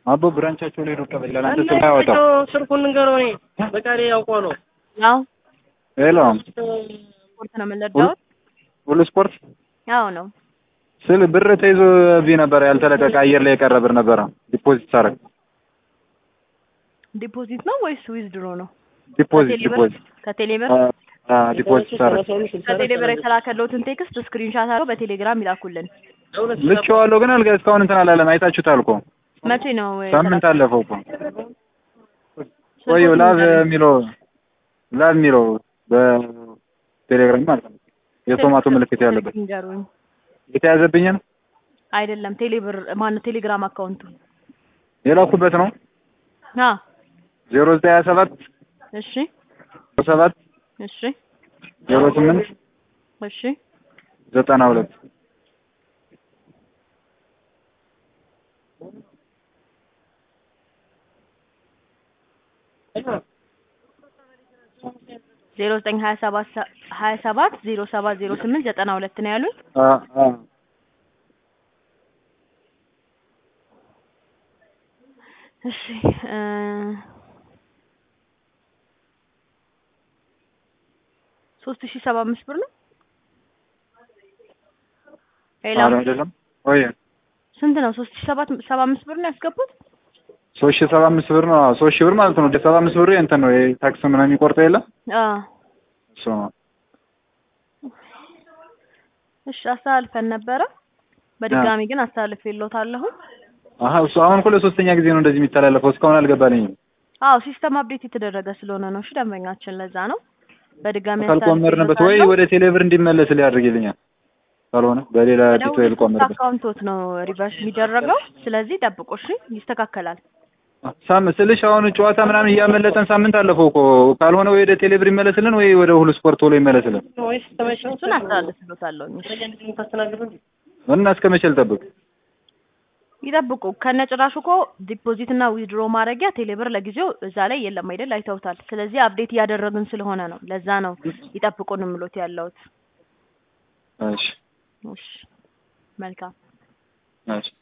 አቦ ብራንቻቸው ላይ ዶቃ በላል አንተ ስልክ አያወጣም። ስልኩን ንገረው። እኔ በቃ እኔ ያውቀው ነው። ያው ሄሎ ስፖርት ነው የምንረዳው። ሁሉ ስፖርት ያው ነው ስል ብር ተይዞ ቢ ነበር ያልተለቀቀ አየር ላይ የቀረ ብር ነበረ ዲፖዚት ሳረግ ዲፖዚት ነው ወይስ ዊዝድሮ ነው? ዲፖዚት ከቴሌብር ዲፖዚት ከቴሌብር አ ዲፖዚት ሳረግ ከቴሌብር የተላከለውትን ቴክስት ስክሪንሻት አድርገው በቴሌግራም ይላኩልን። ልኬዋለሁ ግን አልጋ እስካሁን እንትን አላለም። አይታችሁታል እኮ መቼ ነው ሳምንት አለፈው እኮ ቆየው ላቭ የሚለው ላቭ የሚለው በቴሌግራም ማለት ነው የቶማቶ ምልክት ያለበት ንገሩኝ። የተያዘብኝ ነው አይደለም ቴሌብር ማነው ቴሌግራም አካውንቱ የላኩበት ነው አ ዜሮ ዘጠኝ ሀያ ሰባት እሺ ሰባት እሺ ዜሮ ስምንት እሺ ዘጠና ሁለት ዜሮ ዘጠኝ ሀያ ሰባት ሀያ ሰባት ዜሮ ሰባት ዜሮ ስምንት ዘጠና ሁለት ነው ያሉኝ። አ አ እሺ እ ሶስት ሺህ ሰባ አምስት ብር ነው። ሌላ ኧረ አይደለም ወይ ስንት ነው? ሶስት ሺህ ሰባት ሰባ አምስት ብር ነው ያስገቡት። ሶስት ሺህ ሰባ አምስት ብር ነው አዎ፣ ሶስት ሺህ ብር ማለት ነው። ሰባ አምስት ብር እንትን ነው ታክስ ምናምን የሚቆርጠው የለ አ እሱ ነው። እሺ አስተላልፈን ነበረ። በድጋሚ ግን አስተላልፍ የለውታለሁ። አሀ እሱ አሁን እኮ ለሶስተኛ ጊዜ ነው እንደዚህ የሚተላለፈው። እስካሁን አልገባልኝም። አዎ ሲስተም አፕዴት የተደረገ ስለሆነ ነው። እሺ ደንበኛችን ለዛ ነው። በድጋሚ ካልቆመርንበት ወይ ወደ ቴሌብር እንዲመለስ ሊያደርግልኛል። ካልሆነ በሌላ ቢቶ ልቆመርበት አካውንቶት ነው ሪቨርስ የሚደረገው። ስለዚህ ጠብቁ እሺ፣ ይስተካከላል። ሳም ስልሽ አሁን ጨዋታ ምናምን እያመለጠን ሳምንት አለፈው እኮ። ካልሆነ ወይ ወደ ቴሌብር ይመለስልን ወይ ወደ ሁሉ ስፖርት ቶሎ ይመለስልን ወይስ ተመቸኝ እሱን አስተላልፍሎታለሁ። ታስተናግዱ እንዴ? እና እስከ መቼ ልጠብቅ? ይጠብቁ። ከነጭራሹ እኮ ዲፖዚት እና ዊዝድሮ ማድረጊያ ቴሌብር ለጊዜው እዛ ላይ የለም አይደል? አይተውታል። ስለዚህ አፕዴት እያደረግን ስለሆነ ነው። ለዛ ነው ይጠብቁን ምሎት ያለሁት። እሺ እሺ መልካም እሺ